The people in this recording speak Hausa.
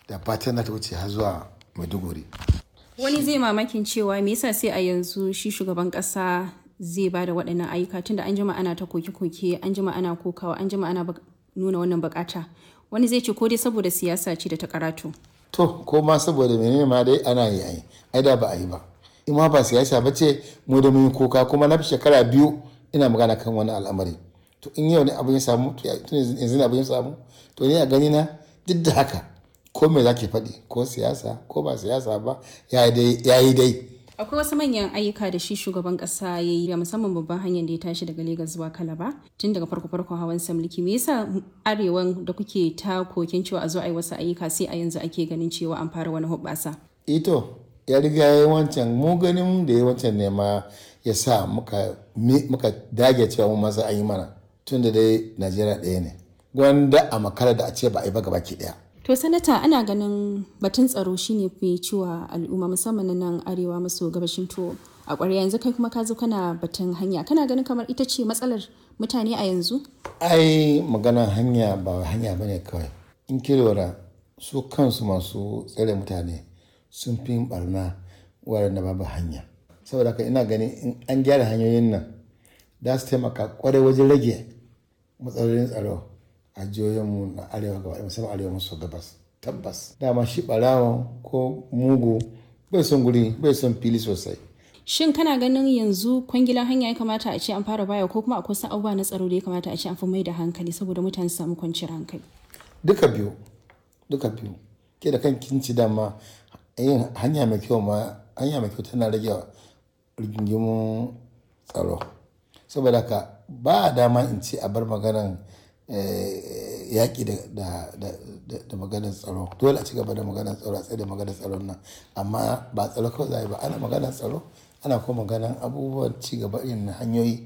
da fatan na ta wuce har zuwa maiduguri wani zai mamakin cewa me yasa sai a yanzu shi shugaban kasa zai ba da waɗannan ayyuka tunda an jima ana ta koke-koke an jima ana kokawa an jima ana nuna wannan bukata wani zai ce ko dai saboda siyasa ce da ta karatu to ko ma saboda menene ma dai ana yi ai ai da ba a yi ba in ma ba siyasa ba ce mu da mun koka kuma na shekara biyu ina magana kan wani al'amari to in yau ne abin ya samu to yanzu ne abin ya samu to ni a gani na duk da haka ko me zaki faɗi ko siyasa ko ba siyasa ba ya yi dai akwai wasu manyan ayyuka da shi shugaban kasa ya yi musamman babban hanyar da ya tashi daga Legas zuwa Kalaba tun daga farko farkon hawan mulki me yasa arewan da kuke ta kokin cewa a zo a yi wasu ayyuka sai a yanzu ake ganin cewa an fara wani hubbasa ito ya riga ya yi wancan mu ganin da ya wancan ne ma ya sa muka dage cewa mu masa an yi mana tun da dai Najeriya ɗaya ne gwanda a makara da a ce ba a yi ba gaba ki ɗaya To sanata ana ganin batun tsaro shine fi ciwa al'umma musamman na nan arewa maso gabashin to a ƙwarya yanzu kai kuma ka zo kana batun hanya kana ganin kamar ita ce matsalar mutane a yanzu? Ai maganar hanya ba hanya bane kawai. In ki lura su kansu masu tsare mutane sun fi barna waɗanda babu hanya. Saboda haka ina ganin in an gyara hanyoyin nan za su taimaka kwarai wajen rage matsalolin tsaro. a jihohinmu na arewa gaba musamman arewa maso gabas tabbas dama shi barawan ko mugu bai son guri bai son fili sosai shin kana ganin yanzu kwangilan hanya ya kamata a ce an fara baya ko kuma akwai wasu abubuwa na tsaro da ya kamata a ce an fi mai da hankali saboda mutane su samu kwanciyar hankali duka biyu duka biyu ke da kan kinci dama yin hanya mai kyau ma hanya mai kyau tana rage rigingimun tsaro saboda ka ba dama in ce a bar maganan yaƙi da maganar tsaro dole a ci gaba da maganar tsaro a tsaye da maganar tsaron nan amma ba tsaro kawai za ba ana maganar tsaro ana kuma maganar abubuwan ci gaba irin hanyoyi